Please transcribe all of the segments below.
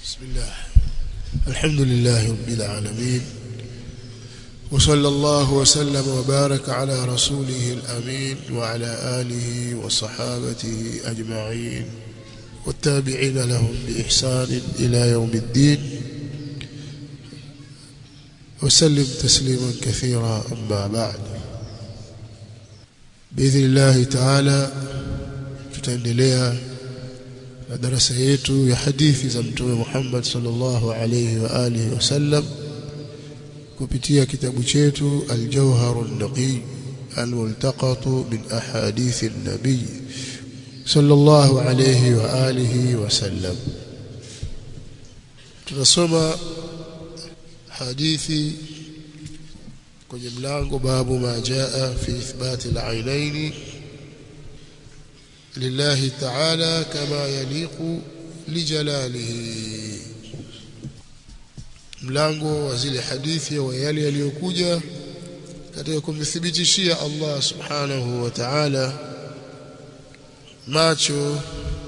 بسم الله الحمد لله رب العالمين وصلى الله وسلم وبارك على رسوله الأمين وعلى آله وصحابته أجمعين والتابعين لهم بإحسان إلى يوم الدين وسلم تسليما كثيرا أما بعد بإذن الله تعالى tutaendelea na darasa yetu ya hadithi za mtume Muhammad sallallahu alayhi wa alihi wasallam kupitia kitabu chetu Al-Jawhar an-Naqi al-multaqat min ahadith an-nabi sallallahu alayhi wa alihi wasallam tunasoma hadithi kwenye mlango babu ma jaa fi ithbati al-ainaini لله تعالى كما يليق لجلاله mlango wa zile hadithi wa yale yaliyokuja katika kumthibitishia Allah subhanahu wa ta'ala macho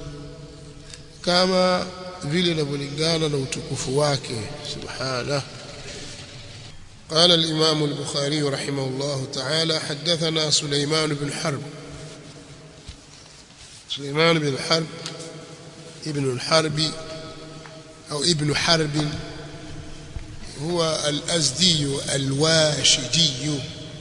kama vile inavyolingana na utukufu wake subhanahu قال الإمام البخاري رحمه الله تعالى حدثنا سليمان بن حرب سليمان بن الحرب ابن الحرب أو ابن حرب هو الأزدي الواشجي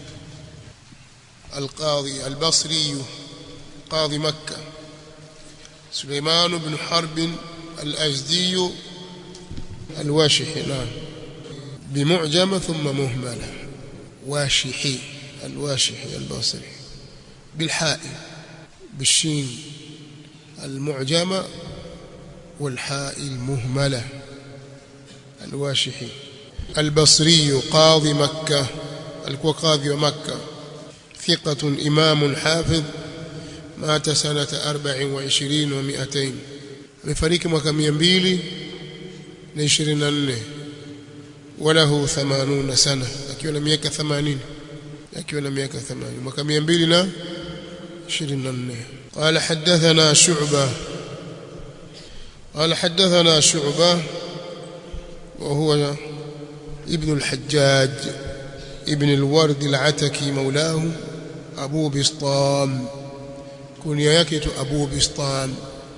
القاضي البصري قاضي مكة سليمان بن حرب الأزدي الواشحي نعم بمعجمة ثم مهملة واشحي الواشحي البصري بالحاء بالشين المعجمة والحاء المهملة الواشحي البصري قاضي مكة الكو قاضي مكة ثقة إمام حافظ مات سنة أربع وعشرين ومئتين مفريق mwaka mia mbili na ishirini na nne walahu thamanuna sana akiwa na miaka themanini akiwa na miaka themanini mwaka mia mbili na ishirini na nne قال حدثنا شعبة قال حدثنا شعبة وهو ابن الحجاج ابن الورد العتكي مولاه أبو بسطام كنيا يكت أبو بسطام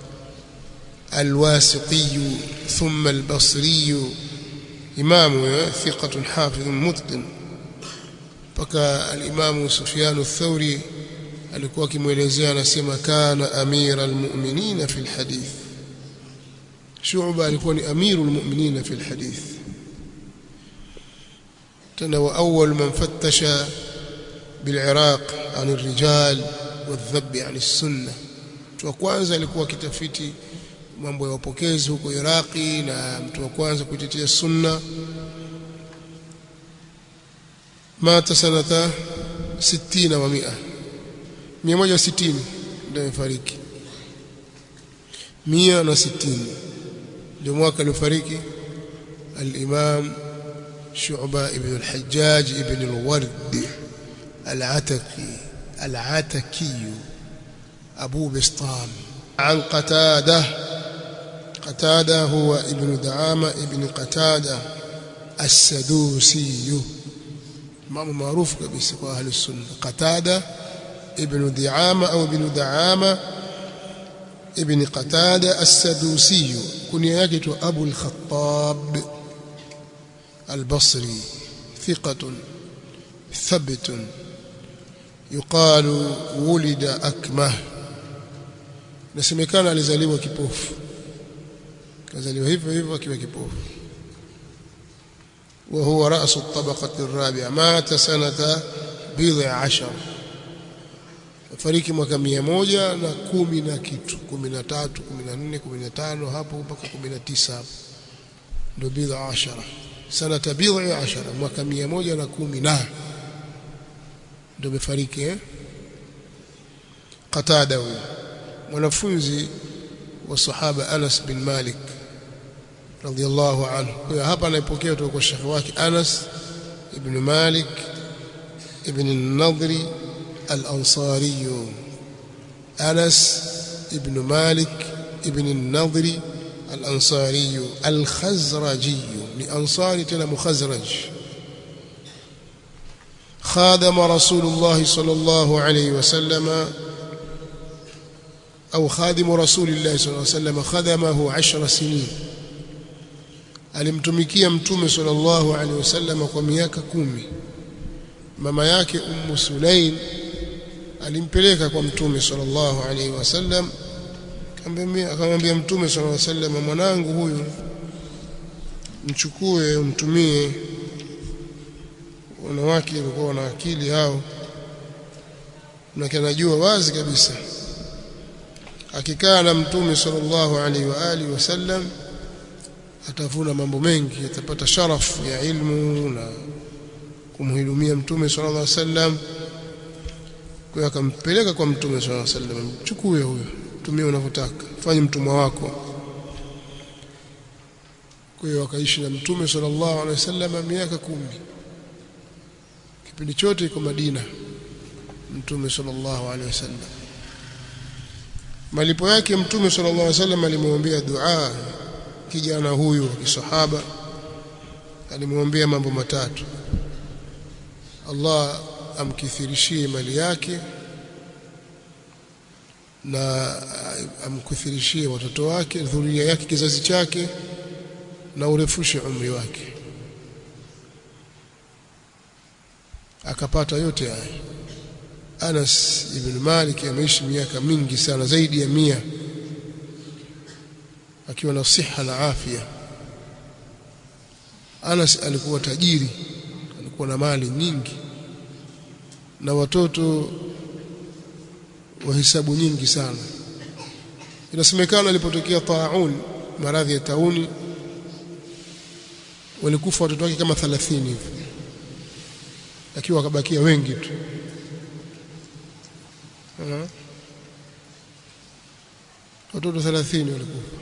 الواسطي ثم البصري إمام ثقة حافظ متقن فكا الإمام سفيان الثوري alikuwa akimwelezea anasema kana amira almu'minina fi alhadith Shu'ba alikuwa ni amiru almu'minina fi alhadith tena wa awwal man fattasha bil'iraq an الرجال والذب عن السنه mtu wa kwanza alikuwa kitafiti mambo ya upokezi huko Iraqi na mtu wa kwanza kuitetea sunna mata sanata 60 wa 100 160 ndio amefariki 160 ndio mwaka aliofariki al-Imam Shu'ba ibn al-Hajjaj ibn al-Ward al-Ataki al-Ataki Abu Bistam عن قتادة قتادة هو ابن دعامة ابن قتادة السدوسي إمام معروف كبيس أهل السنة قتادة ابن دعامة أو ابن دعامة ابن قتادة السدوسي كنيته أبو الخطاب البصري ثقة ثبت يقال ولد أكمه nasemekana alizaliwa kipofu kazaliwa hivyo hivyo akiwa kipofu وهو رأس الطبقة الرابعة مات سنة بضع عشر fariki mwaka mia moja na kumi na kitu kumi na tatu kumi na nne kumi na tano hapo mpaka kumi na tisa hapo ndio bidha ashara sanata bidha ashara mwaka mia moja na kumi na ndio amefariki eh? Qatada huyo mwanafunzi wa sahaba Anas bin Malik radhiallahu anhu kwa hapa anaipokea kutoka kwa shekhi wake Anas ibn Malik ibn al-Nadri al-Ansari Anas ibn Malik ibn al-Nadri al-ansari al-khazraji ni ansari tena mukhazraj خادم رسول الله صلى الله عليه وسلم أو خادم رسول الله صلى الله عليه وسلم خدمه عشر سنين alimtumikia mtume sallallahu alaihi wasallam kwa miaka kumi mama yake ummu sulaim alimpeleka kwa mtume sallallahu alaihi wasallam akamwambia mtume sallallahu alaihi wasallam mwanangu huyu mchukue umtumie wanawake walikuwa wana akili hao na kanajua wazi kabisa akikaa na mtume sallallahu alaihi wa alihi wasallam atavuna mambo mengi atapata sharafu ya ilmu na kumhudumia mtume sallallahu alaihi wasallam kwa akampeleka kwa mtume sallallahu alaihi wasallam chukue huyo tumie unavyotaka fanye mtumwa wako kwa hiyo akaishi na mtume sallallahu alaihi wasallam miaka kumi kipindi chote iko Madina mtume sallallahu alaihi wasallam malipo yake mtume sallallahu alaihi wasallam alimwombea dua kijana huyu wa kisahaba alimwombea mambo matatu Allah amkithirishie mali yake na amkithirishie watoto wake dhuria yake kizazi chake na urefushe umri wake akapata yote haya Anas ibn Malik ameishi miaka mingi sana zaidi ya mia akiwa na siha na afya Anas alikuwa tajiri alikuwa na mali nyingi na watoto wa hisabu nyingi sana inasemekana alipotokea taun maradhi ya tauni walikufa watoto wake kama 30 hivi lakini wakabakia wengi tu watoto 30 walikufa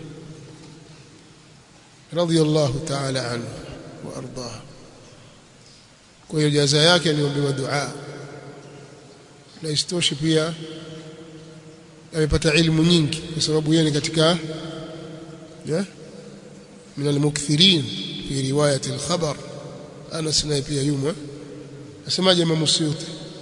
radiyallahu ta'ala anhu wa ardaha kwa hiyo jaza yake aliombewa dua na isitoshe pia amepata ilmu nyingi kwa sababu yeye ni katika ya min almukthirin fi riwayat alkhabar Anas naye pia yumo asemaje Imam Suyuti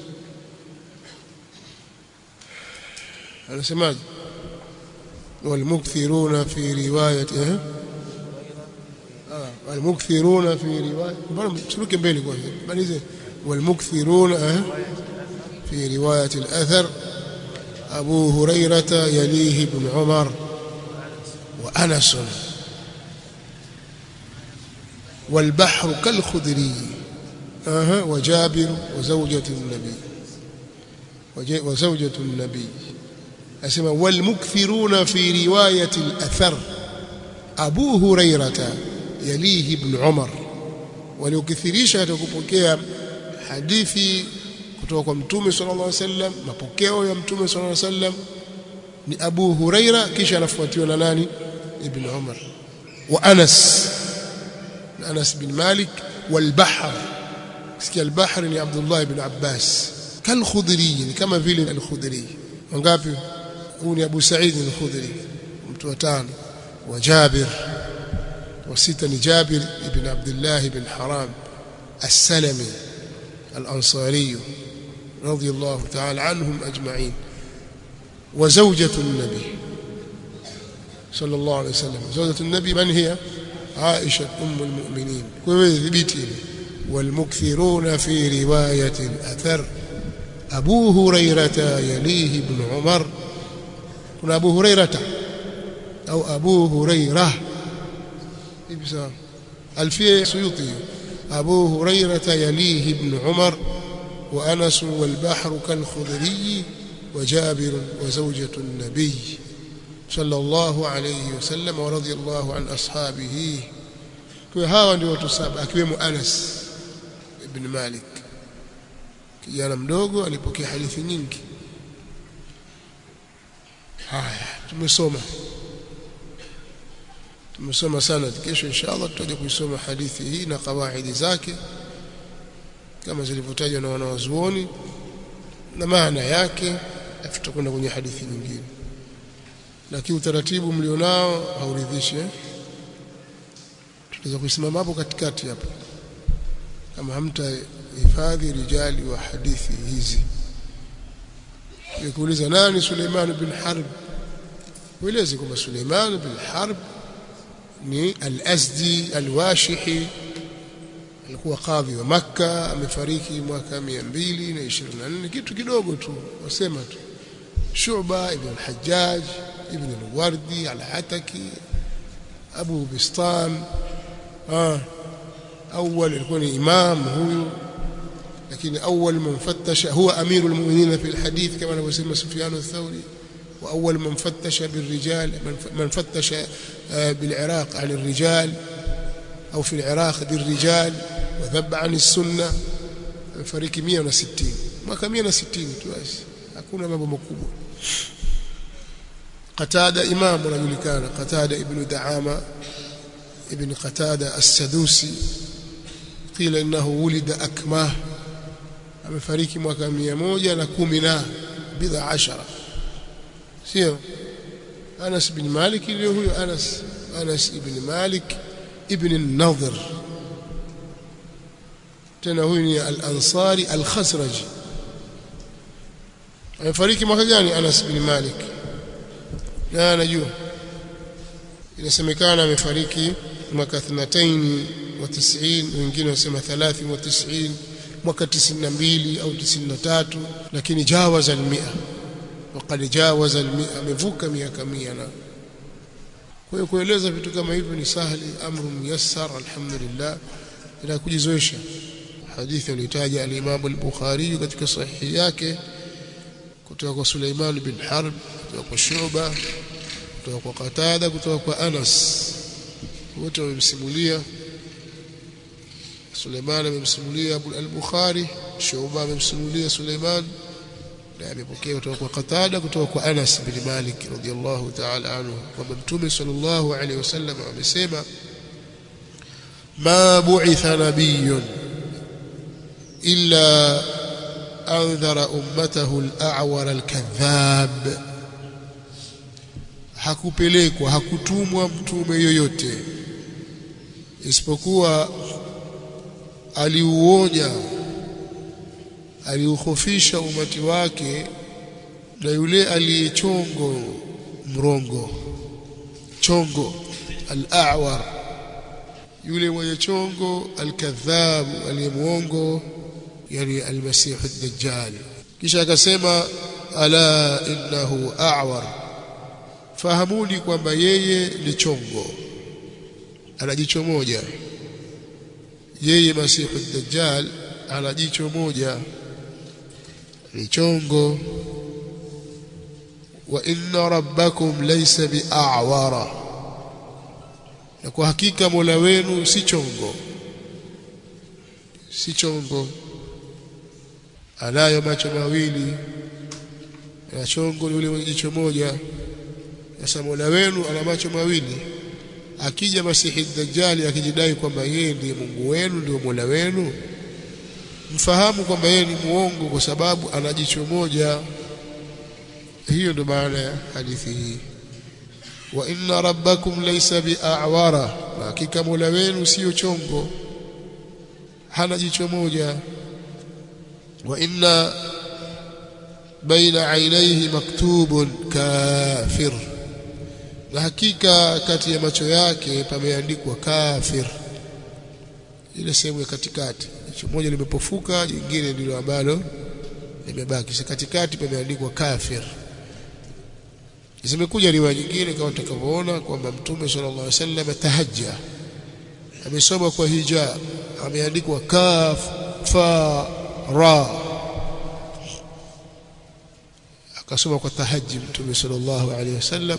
anasemaje والمكثرون في روايه اه المكثرون في روايه بل سلوك mbele kwanza balize والمكثرون في روايه الاثر ابو هريره يليه ابن عمر وانس والبحر كالخدري اها وجابر وزوجة النبي وزوجة النبي أسمى والمكثرون في رواية الأثر أبو هريرة يليه ابن عمر waliokithirisha katika kupokea hadithi kutoka kwa mtume sallallahu alaihi wasallam mapokeo ya mtume sallallahu alaihi wasallam ni Abu Huraira kisha anafuatiwa na nani Ibn Umar wa Anas na Anas bin Malik wal Bahr sikia al Bahr ni Abdullah ibn Abbas kal Khudri ni kama vile al Khudri wangapi huu ni Abu Sa'id al Khudri mtu wa tano wa Jabir وستة جابر بن عبد الله بن حرام السلمي الأنصاري رضي الله تعالى عنهم أجمعين وزوجة النبي صلى الله عليه وسلم زوجة النبي من هي عائشة أم المؤمنين وذبتي والمكثرون في رواية الأثر أبو هريرة يليه ابن عمر كنا أبو هريرة أو أبو هريرة hivi sawa alfia suyuti abu hurairata yalihi ibn umar wa anas wal bahr kal khudri wa jabir wa zawjatu an-nabiy sallallahu alayhi wasallam wa radiyallahu an ashabihi kwa hawa ndio watu saba akiwemo anas ibn malik kijana mdogo alipokea hadithi nyingi haya tumesoma tumesoma sana kesho inshallah tutaje kuisoma hadithi hii na kawaidi zake kama zilivyotajwa na wanawazuoni na maana yake tutakwenda kwenye hadithi nyingine lakini utaratibu mlionao hauridhishi eh? tunaweza kusimama hapo katikati hapo kama hamtahifadhi rijali wa hadithi hizi nikuuliza nani Suleiman bin Harb ueleze kwamba Suleiman bin Harb ni al-Azdi al-Washihi alikuwa kadhi wa Makka amefariki mwaka 224 kitu kidogo tu wasema tu Shuba ibn al-Hajjaj ibn al-Wardi al-Ataki Abu Bistam ah أول يكون إمام هو لكن أول من فتش هو أمير المؤمنين في الحديث كما نسمى سفيان الثوري وأول من فتش بالرجال من فتش بالعراق عن الرجال أو في العراق بالرجال وذب عن السنة فريق 160 mwaka 160 tu basi hakuna mambo makubwa Qatada imam anajulikana Qatada ibn Daama ibn Qatada as-Sadusi qila innahu wulida akmah amefariki mwaka 110 na bidha ashara sio Anas bin Malik ndio huyo Anas Anas ibn Malik ibn an-Nadhr tena huyu ni al-Ansari al-Khazraji amefariki mwaka gani Anas bin Malik na anajua inasemekana amefariki mwaka 92 wengine wasema 93 mwaka 92 au 93 lakini jawaza al-100 وقد جاوز ال100 amevuka miaka 100 na kwa hiyo kueleza vitu kama hivyo ni sahli amru muyassar alhamdulillah ila kujizoesha hadithi alitaja al-Imam al-Bukhari katika sahihi yake kutoka kwa Suleiman bin Harb kutoka kwa Shuba kutoka kwa Qatada kutoka kwa Anas wote wamemsimulia Suleiman amemsimulia al-Bukhari Shuba amemsimulia Suleiman na amepokea kutoka kwa Qatada kutoka kwa Anas bin Malik radhiyallahu ta'ala anhu kwamba Mtume sallallahu alayhi wasallam amesema ma bu'itha nabiyyun illa anzara ummatahu al-a'war al-kadhab hakupelekwa hakutumwa mtume yoyote isipokuwa aliuonya aliukhofisha umati wake na yule aliyechongo mrongo chongo al-a'war yule mwenye chongo al-kadhab aliyemuongo yani al-masih ad-dajjal kisha akasema ala innahu a'war fahamuni kwamba yeye ni chongo ana jicho moja yeye masihu ad-dajjal ana jicho moja ni chongo wa inna rabbakum laysa bi'awara na kwa hakika Mola wenu si chongo si chongo anayo macho mawili na chongo ni yule mwenye jicho moja sasa Mola wenu ana macho mawili akija masihi dajjali akijidai kwamba yeye ndiye Mungu wenu ndio Mola wenu mfahamu kwamba yeye ni muongo kwa sababu ana jicho moja hiyo ndio maana ya hadithi hii wa inna rabbakum laysa bi'awara hakika Mola wenu sio chongo hana jicho moja wa inna baina ainaihi maktubun kafir na hakika kati ya macho yake pameandikwa kafir ile sehemu ya katikati jicho moja limepofuka jingine ndilo ambalo limebaki si katikati pameandikwa kafir zimekuja riwaya nyingine kama tutakavyoona kwamba mtume sallallahu alaihi wasallam tahajja amesoma kwa hija ameandikwa kaf fa ra akasoma kwa tahajji mtume sallallahu alaihi wasallam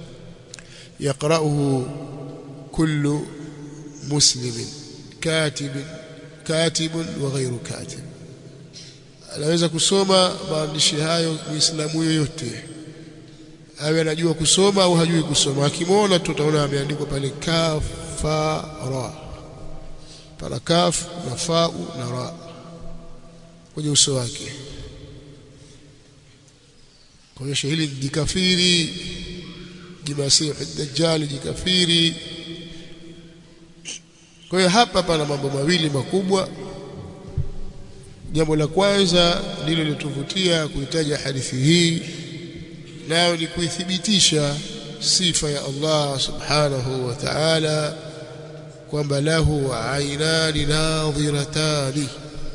يقرأه كل مسلم كاتب كاتب وغير كاتب anaweza kusoma maandishi hayo muislamu yoyote awe anajua kusoma au hajui kusoma akimwona tu utaona ameandikwa pale kafara para kaf na fau na ra kwenye uso wake kuonyesha hili ni kafiri jimasihi dajjal jikafiri kwa hiyo hapa pana mambo mawili makubwa jambo la kwanza ndilo lilotuvutia kuitaja hadithi hii nayo ni kuithibitisha sifa ya Allah subhanahu wa ta'ala kwamba lahu ainani nadhiratani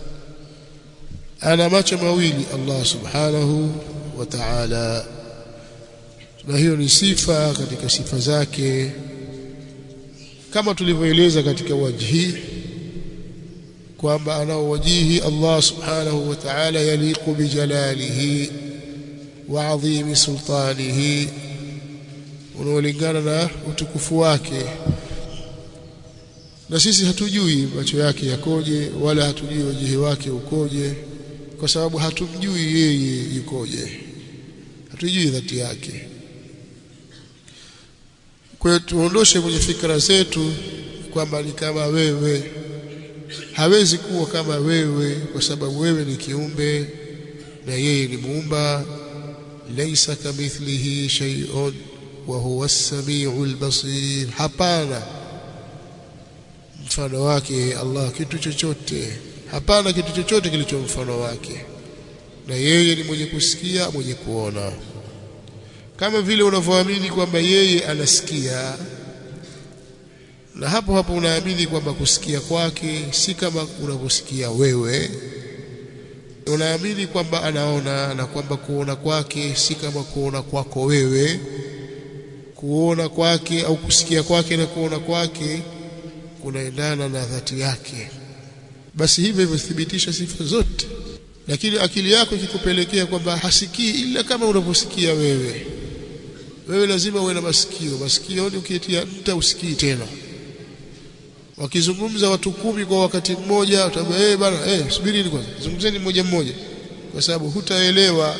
ana macho mawili Allah subhanahu wa ta'ala na hiyo ni sifa katika sifa zake kama tulivyoeleza katika wajhi kwamba anao wajihi Allah subhanahu wa ta'ala yaliqu bijalalihi wa adhimi sultanihi unaolingana na utukufu wake na sisi hatujui macho yake yakoje wala hatujui wajihi wake ukoje kwa sababu hatumjui yeye yukoje hatujui dhati yake kwa hiyo tuondoshe kwenye fikra zetu kwamba ni kama wewe hawezi kuwa kama wewe kwa sababu wewe ni kiumbe na yeye ni muumba laysa kamithlihi shay'un wa huwa as-sami'ul basir hapana mfano wake Allah kitu chochote hapana kitu chochote kilicho mfano wake na yeye ni mwenye kusikia mwenye kuona kama vile unavyoamini kwamba yeye anasikia na hapo hapo unaamini kwamba kusikia kwake si kama unavyosikia wewe unaamini kwamba anaona na kwamba kuona kwake si kama kuona kwako wewe kuona kwake au kusikia kwake na kuona kwake kunaendana na dhati yake basi hivyo hivyo thibitisha sifa zote lakini akili yako ikikupelekea kwamba hasikii ila kama unavyosikia wewe wewe lazima uwe na masikio masikio ni ukitia nta usikii tena wakizungumza watu kumi kwa wakati mmoja utaambia eh bana eh subirini kwanza zungumzeni mmoja mmoja kwa sababu hutaelewa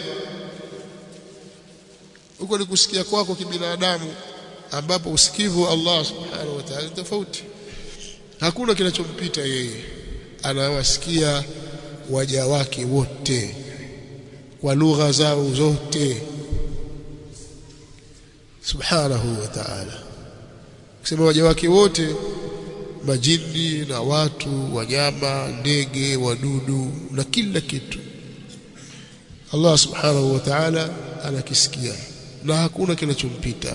huko ni kusikia kwako kibinadamu ambapo usikivu wa Allah subhanahu wa ta'ala tofauti hakuna kinachompita yeye anawasikia waja wake wote kwa lugha zao zote subhanahu wa ta'ala kusema waja wake wote majini na watu wanyama ndege wadudu na kila kitu Allah subhanahu wa ta'ala anakisikia na hakuna kinachompita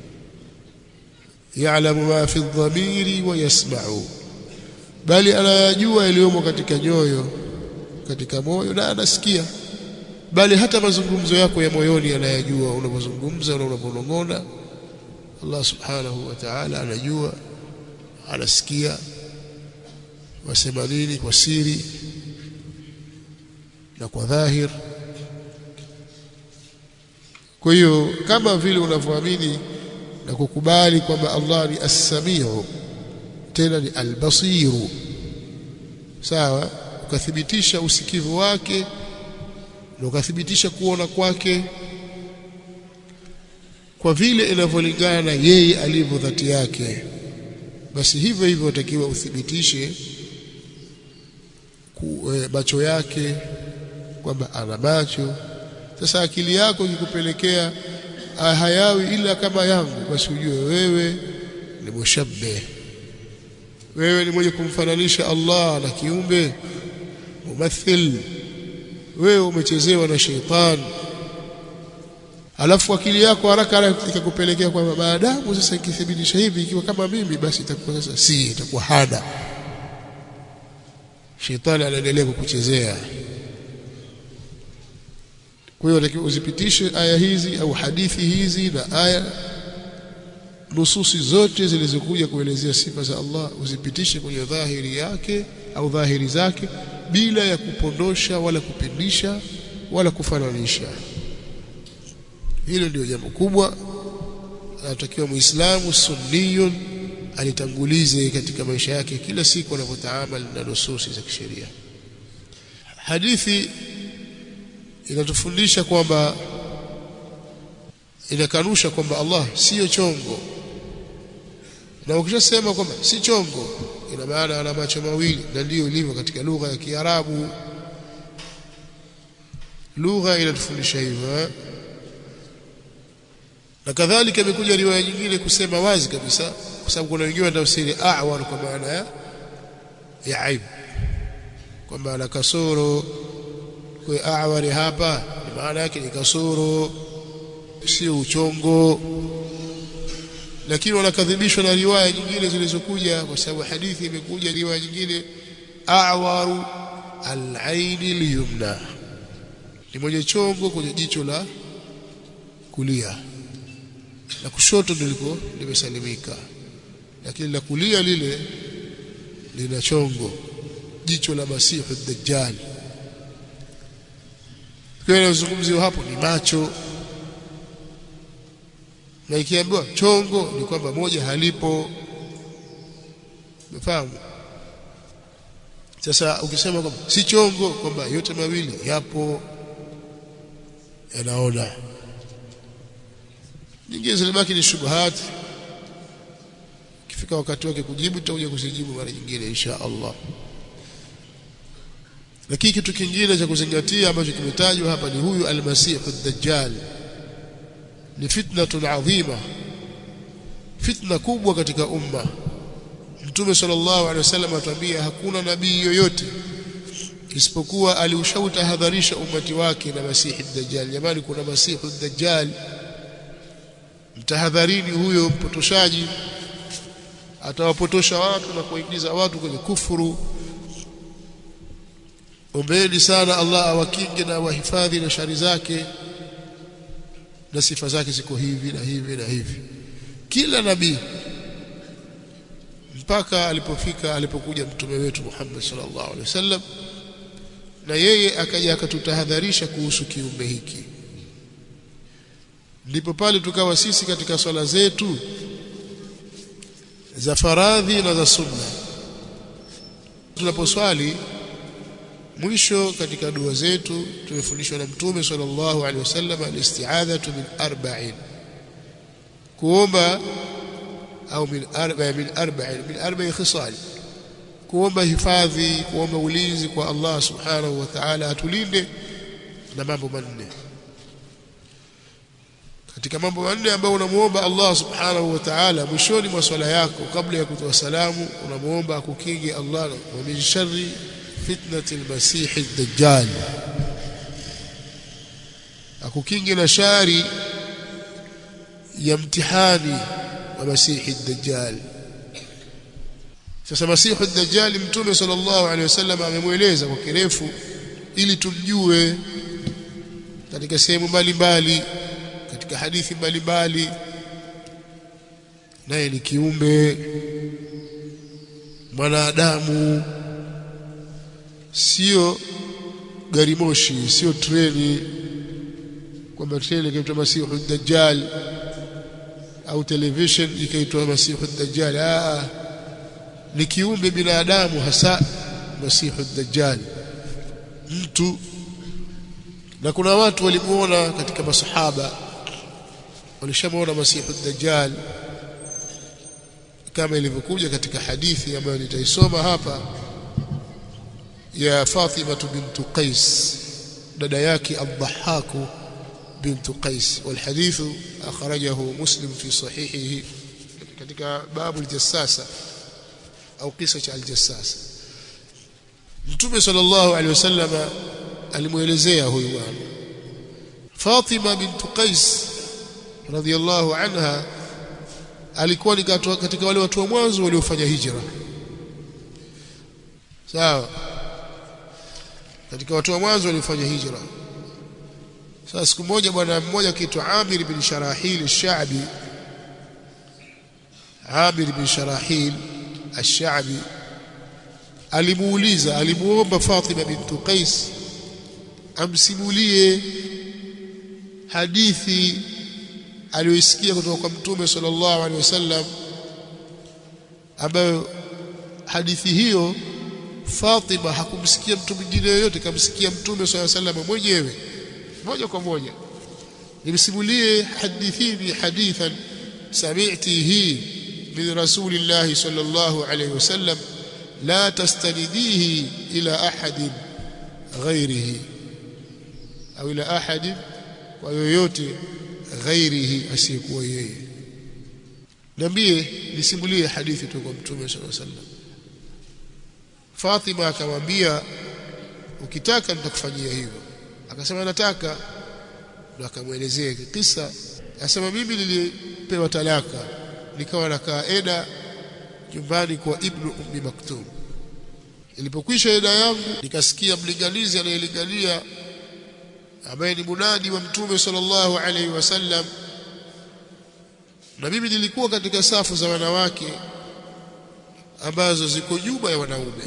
ya'lamu ma fi dhamiri wa yasma'u bali anayajua yaliyomo katika nyoyo katika moyo na anasikia bali hata mazungumzo yako ya moyoni anayajua unapozungumza na unaponong'ona Allah subhanahu wa ta'ala anajua anasikia wasema nini kwa siri na kwa dhahir kwa hiyo kama vile unavyoamini na kukubali kwamba Allah ni as-sami'u tena ni al-basiru sawa ukathibitisha usikivu wake na ukathibitisha kuona kwake kwa vile inavyolingana na yeye alivyo dhati yake basi hivyo hivyo utakiwa uthibitishe macho yake kwamba ana macho sasa akili yako ikikupelekea hayawi ila kama yangu basi ujue wewe ni mushabbe wewe ni mwenye kumfananisha Allah na kiumbe mumathil wewe umechezewa na sheitani alafu akili yako haraka ikakupelekea kwamba maadamu sasa ikithibitisha hivi ikiwa kama mimi basi itakuwa sasa si itakuwa hada shetani anaendelea kukuchezea kwa hiyo unatakiwa uzipitishe aya hizi au hadithi hizi na aya nususi zote zilizokuja kuelezea sifa za Allah uzipitishe kwenye dhahiri yake au dhahiri zake bila ya kupondosha wala kupindisha wala kufananisha hilo ndio jambo kubwa anatakiwa muislamu sunniyun alitangulize katika maisha yake kila siku anapotaamali na nususi za kisheria hadithi inatufundisha kwamba inakanusha kwamba Allah siyo chongo na ukishasema kwamba si chongo ina maana ana macho mawili na ndiyo ilivyo katika lugha ya Kiarabu lugha inatufundisha hivyo na kadhalika imekuja riwaya nyingine kusema wazi kabisa kwa sababu kuna wengine wanatafsiri a'war kwa maana ya ya aibu kwamba ana kasoro kwa a'wari hapa ni maana yake ni kasoro sio uchongo lakini wanakadhibishwa na riwaya nyingine zilizokuja kwa sababu hadithi imekuja riwaya nyingine a'waru al-aini liyumna ni mwenye chongo kwenye jicho la kulia la kushoto ndiko limesalimika lakini la kulia lile lina chongo jicho la masihu dajjal kwa inazungumziwa hapo ni macho na ikiambiwa chongo ni kwamba moja halipo umefahamu sasa ukisema kwamba si chongo kwamba yote mawili yapo yanaona nyingine zilibaki ni shubuhati ikifika wakati wake kujibu tutakuja kuzijibu mara nyingine insha Allah lakini kitu kingine cha kuzingatia ambacho kimetajwa hapa ni huyu almasihu ad-dajjal ni fitnatun adhima fitna kubwa katika umma Mtume sallallahu alaihi wasallam atuambia hakuna nabii yoyote isipokuwa aliushautahadharisha umati wake na masihi ad-dajjal jamani kuna masihi ad-dajjal mtahadharini huyo mpotoshaji atawapotosha watu na kuingiza watu kwenye kufuru ombeni sana Allah awakinge na wahifadhi na shari zake na sifa zake ziko hivi na hivi na hivi kila nabii mpaka alipofika alipokuja mtume wetu Muhammad sallallahu alaihi wasallam na yeye akaja akatutahadharisha kuhusu kiumbe hiki ndipo pale tukawa sisi katika swala zetu za faradhi na za sunna tunaposwali mwisho katika dua zetu tumefundishwa na mtume sallallahu alaihi wasallam al-isti'adhatu min arba'in kuomba au min arba'a min arba'in min arba'i khisal kuomba hifadhi kuomba ulinzi kwa Allah subhanahu wa ta'ala atulinde na mambo manne katika mambo manne ambayo unamuomba Allah subhanahu wa ta'ala mwishoni mwa swala yako kabla ya kutoa salamu unamuomba akukinge Allah wa min sharri fitnati al-masih ad-dajjal akukinge na shari ya mtihani wa masihi ad-dajjal sasa masihi ad-dajjal mtume sallallahu alaihi wasallam amemweleza kwa kirefu ili tumjue katika sehemu mbalimbali katika hadithi mbalimbali naye ni kiumbe mwanadamu sio gari moshi sio treni kwamba treni ikaitwa masihu dajjal au television ikaitwa masihu dajjal ah ni kiumbe binadamu hasa masihu dajjal mtu na kuna watu walimuona katika masahaba walishamuona masihu dajjal kama ilivyokuja katika hadithi ambayo nitaisoma hapa ya Fatima bint Qais dada yake Ad-Dhahhak bint Qais والحديث أخرجه مسلم في صحيحه katika babu al-jassasa au kisa cha al-jassasa Mtume sallallahu alaihi wasallam alimuelezea huyu bwana Fatima bint Qais radhiyallahu anha alikuwa ni katika wale watu wa mwanzo waliofanya hijra sawa katika watu wa mwanzo waliofanya hijra sasa siku moja bwana mmoja kiitwa Amir bin Sharahil al-Sha'bi Amir bin Sharahil al-Sha'bi alimuuliza alimuomba Fatima bint Qais amsimulie hadithi aliyoisikia kutoka kwa Mtume sallallahu alaihi wasallam ambayo hadithi hiyo Fatima hakumsikia mtu mwingine yoyote kamsikia Mtume sallallahu alaihi wasallam mwenyewe moja kwa moja nimsimulie hadithini hadithan sami'tihi min rasulillahi sallallahu alaihi wasallam la tastanidihi ila ahadin ghairihi au ila ahadin kwa yoyote ghairihi asiyekuwa yeye niambie nisimulie hadithi tu kwa mtume sallallahu alaihi wasallam Fatima akamwambia ukitaka nitakufanyia hivyo akasema nataka ndo akamwelezea kisa asema mimi nilipewa talaka nikawa nakaa eda nyumbani kwa ibnu ummi maktum ilipokwisha eda yangu nikasikia mlinganizi anayelingania ambaye ni munadi wa mtume sallallahu alaihi wasallam na mimi nilikuwa katika safu za wanawake ambazo ziko nyuma ya wanaume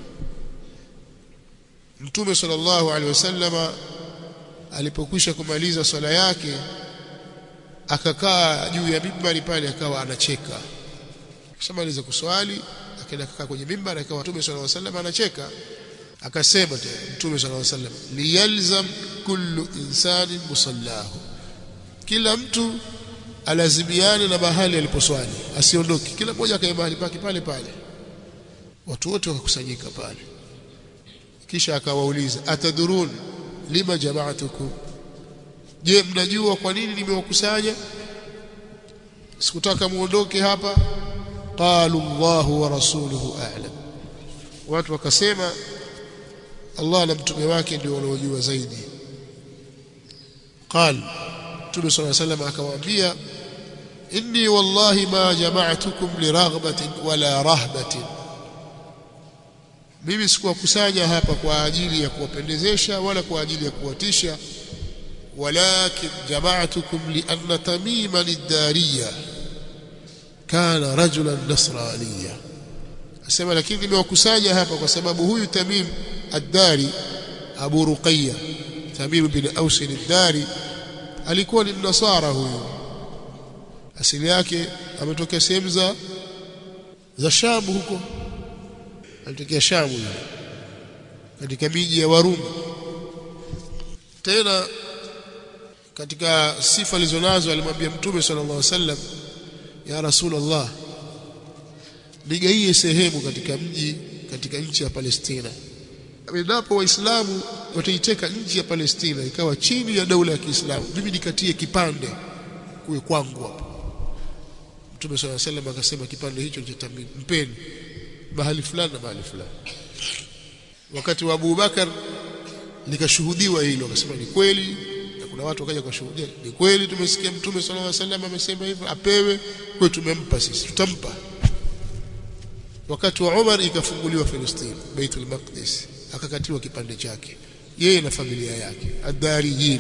mtume sallallahu alaihi wasallama alipokwisha kumaliza swala yake akakaa juu ya mimbari pale akawa anacheka kishamaliza kuswali akaenda kukaa kwenye mimbari akawa mtume sallallahu alaihi wasallam anacheka akasema tena mtume sallallahu alaihi wasallam liyalzam kullu insanin musallahu kila mtu alazimiane na mahali aliposwali asiondoke kila mmoja akae mahali pake pale pale watu wote wakakusanyika pale kisha akawauliza atadurun lima jama'atukum je mnajua kwa nini nimewakusanya sikutaka muondoke hapa qalu Allahu wa rasuluhu a'lam watu wakasema Allah na mtume wake ndio wanaojua zaidi قال Mtume صلى الله عليه وسلم akamwambia inni wallahi ma jama'tukum liraghbatin wala rahbatin mimi sikuwakusanya hapa kwa ajili ya kuwapendezesha wala kwa ajili ya kuwatisha walakin jama'tukum lianna tamiman ad-dariya kana rajulan nasraniya asema lakini nimewakusanya hapa kwa sababu huyu Tamim ad-Dari Abu Ruqayya Tamim bin Aus ad-Dari alikuwa ni mnasara huyu asili yake ametokea sehemu za za Sham huko alitokea Sham huyo katika miji ya Warumi tena katika sifa alizonazo alimwambia mtume sallallahu alaihi wasallam ya rasulullah nigaie sehemu katika mji katika nchi ya Palestina endapo waislamu wataiteka nchi ya Palestina ikawa chini ya daula ya Kiislamu mimi nikatie kipande kuwe kwangu hapo Mtume swalla sallam akasema kipande hicho cha mpeni mahali fulani na mahali fulani wakati wa Abu Bakar likashuhudiwa hilo akasema ni kweli na kuna watu wakaja kushuhudia ni kweli tumesikia Mtume sallallahu alaihi wasallam amesema hivyo apewe kwa tumempa sisi tutampa wakati wa Umar ikafunguliwa Palestina Baitul Maqdis akakatiwa kipande chake yeye na familia yake ad-dariyin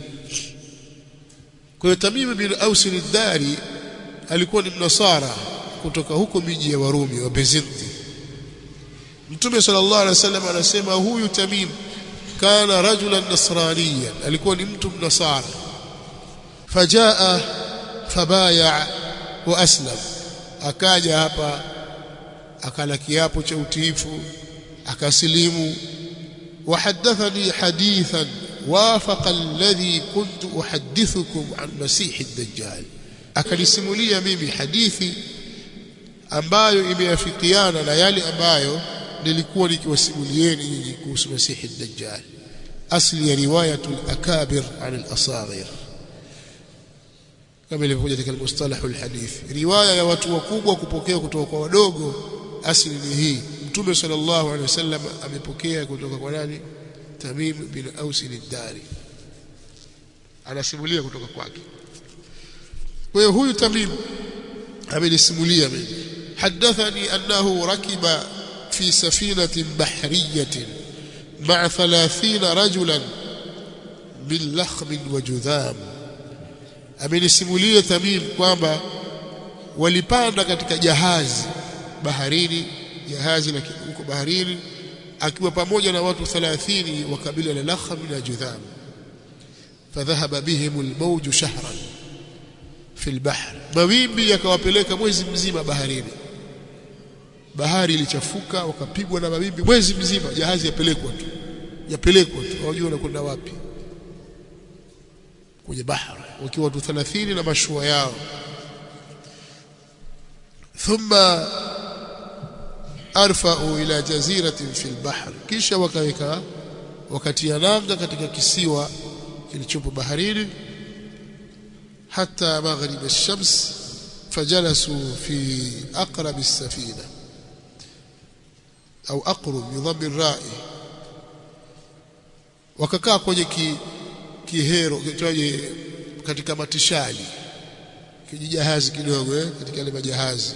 kwa hiyo Tamim bin Aus ad-Dari alikuwa ni mnasara kutoka huko miji ya Warumi wa Byzanti Mtume sallallahu alaihi wasallam anasema huyu Tamim kana rajulan nasraniyan alikuwa ni mtu mnasara fajaa fabaya wa aslam akaja hapa akala kiapo cha utiifu akasilimu وحدثني حديثا وافق الذي كنت أحدثكم عن مسيح الدجال akanisimulia mimi hadithi ambayo imeafikiana na yale ambayo nilikuwa nikiwasimulieni nyinyi kuhusu masihi dajjal asli ya riwayatul akabir an al-asaghir kama ilivyokuja katika mustalah al-hadith riwaya ya watu wakubwa kupokea kutoka kwa wadogo asli ni hii mtume sallallahu alaihi wasallam amepokea kutoka kwa nani Tamim bin Aus al-Dari anasimulia kutoka kwake kwa hiyo huyu Tamim amenisimulia mimi hadathani annahu rakiba fi safinatin bahriyatin ma'a 30 rajulan min lakhm wa judham amenisimulia Tamim kwamba walipanda katika jahazi baharini jahazi la huko baharini akiwa pamoja na watu 30 wa kabila la Lakham na Judham fadhahaba bihim almawj shahran fi albahr mawimbi yakawapeleka mwezi mzima baharini bahari ilichafuka wakapigwa na mawimbi mwezi mzima jahazi yapelekwa tu yapelekwa tu hawajui wanakwenda wapi kwenye bahari wakiwa watu 30 na mashua yao thumma arfa'u ila jaziratin fil bahr kisha wakaweka wakatia nanga katika kisiwa kilichopo baharini حتى مغرب الشمس فجلسوا في أقرب السفينة أو أقرب بضم الراء wakakaa kwenye ki, kihero kitwaje katika matishali kijijahazi kidogo eh, katika ile majahazi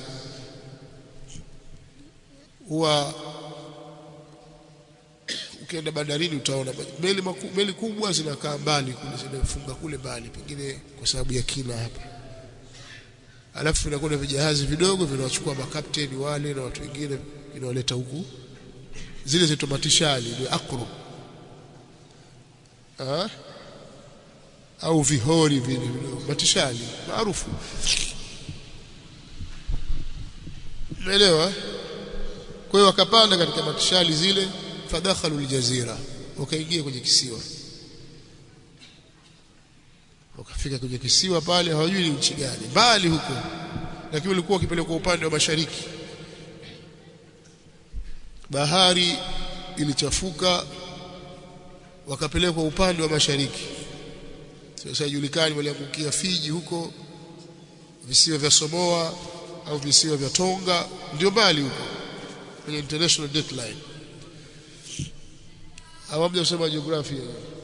huwa ukienda bandarini utaona meli maku, meli kubwa zinakaa mbali kule zinafunga kule mbali pengine kwa sababu ya kina hapa alafu vinakuwa vijahazi vidogo vinawachukua makapteni wale na watu wengine vinawaleta huku zile zito matishali ni akru ha? au vihori vile vidogo matishali maarufu umeelewa kwa hiyo wakapanda katika matishali zile fadakhalu aljazira wakaingia kwenye kisiwa wakafika kwenye kisiwa pale hawajui ni nchi gani mbali huko lakini walikuwa wakipelekwa upande wa mashariki bahari ilichafuka wakapelekwa upande wa mashariki sasa julikani waliangukia Fiji huko visiwa vya Samoa au visiwa vya Tonga ndio mbali huko kwenye international dateline awamja kusema jiografia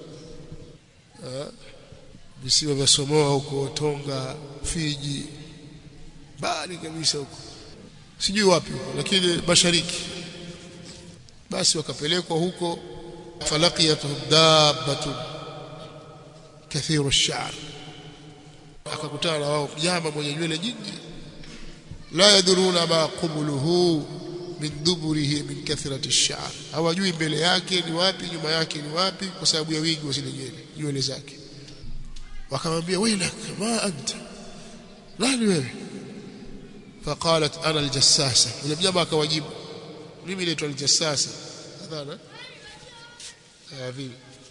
visiwa vya Samoa huko Tonga Fiji mbali kabisa huko sijui wapi huko lakini mashariki basi wakapelekwa huko falaqiyatuhum dabbatun kathiru ash-sha'r akakutana na wao mnyama mwenye nywele nyingi la yaduruna ma qubuluhu min duburihi min kathrati ash-sha'r hawajui mbele yake ni wapi nyuma yake ni wapi kwa sababu ya wingi wa zile nywele nywele zake wakamwambia wailak ma anta nani wewe faqalat ana aljassasa yule mnyama akawajibu mimi naitwa aljassasa adhana vipi